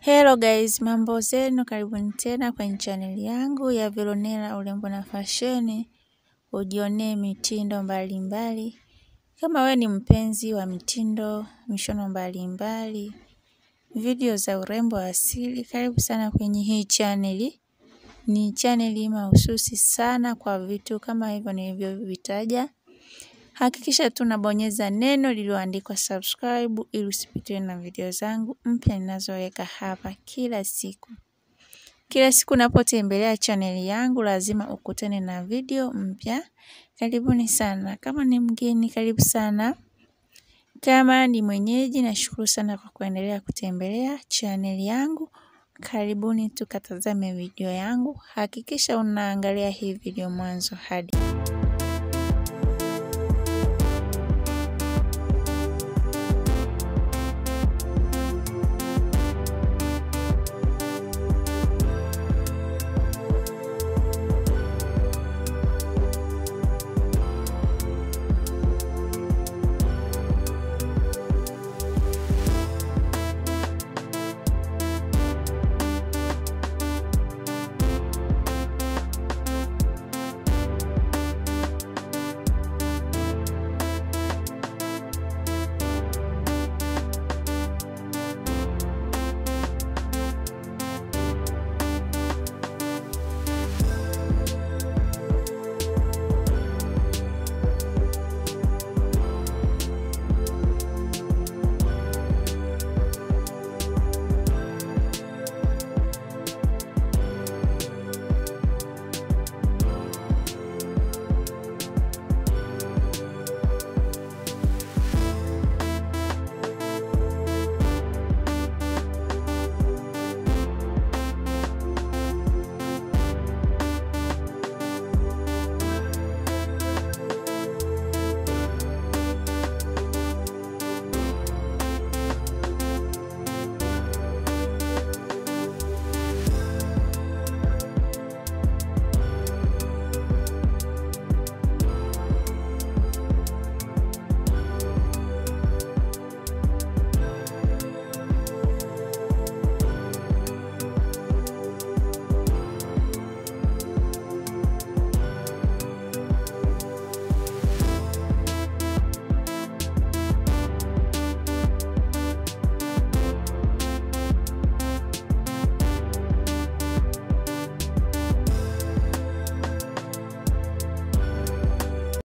Hello guys, mambo zenu, karibuni tena kwenye chaneli yangu ya Veronella urembo na fasheni, ujionee mitindo mbalimbali mbali. Kama we ni mpenzi wa mitindo, mishono mbalimbali, video za urembo asili, karibu sana kwenye hii chaneli. Ni chaneli mahususi sana kwa vitu kama hivyo nilivyovitaja. Hakikisha tu unabonyeza neno lililoandikwa subscribe ili usipitiwe na video zangu mpya ninazoweka hapa kila siku. Kila siku unapotembelea chaneli yangu lazima ukutane na video mpya. Karibuni sana. Kama ni mgeni, karibu sana. Kama ni mwenyeji, nashukuru sana kwa kuendelea kutembelea chaneli yangu. Karibuni tukatazame video yangu. Hakikisha unaangalia hii video mwanzo hadi